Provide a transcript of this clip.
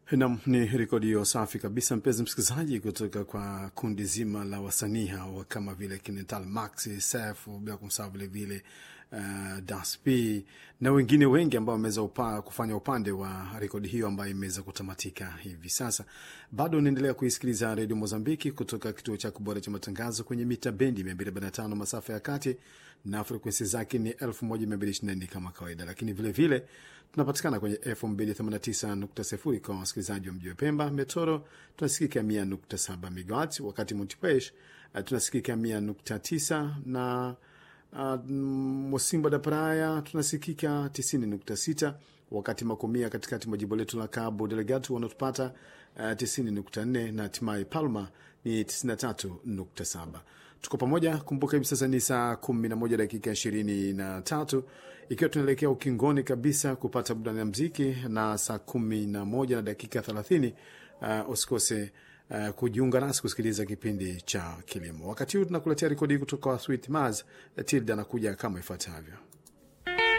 Nam ni rekodi hiyo safi kabisa, mpenzi msikilizaji, kutoka kwa kundi zima la wasanii hawa kama vile Kinetal Max Sef, bila kumsahau vilevile uh, Dasp na wengine wengi ambao wameweza upa, kufanya upande wa rekodi hiyo ambayo imeweza kutamatika hivi sasa. Bado unaendelea kuisikiliza redio Mozambiki kutoka kituo cha kubora cha matangazo kwenye mita bendi 245 masafa ya kati na frekwensi zake ni 1224 kama kawaida, lakini vilevile vile, tunapatikana kwenye FM 289.0 kwa wasikilizaji wa mji wa Pemba. Metoro tunasikika 100.7 MHz, wakati Montepuez uh, tunasikika 100.9 na uh, Mosimbo da Praia tunasikika 90.6, wakati Makomia katikati mwa jimbo letu la Cabo Delgado wanatupata uh, 90.4 na hatimaye Palma ni 93.7. Tuko pamoja. Kumbuka hivi sasa ni saa 11 dakika 23 ikiwa tunaelekea ukingoni kabisa kupata burudani ya mziki, na saa 11 na dakika 30 uh, usikose uh, kujiunga nasi kusikiliza kipindi cha kilimo. Wakati huu tunakuletea rekodi kutoka Sweet Maz. Tilda anakuja kama ifuatavyo.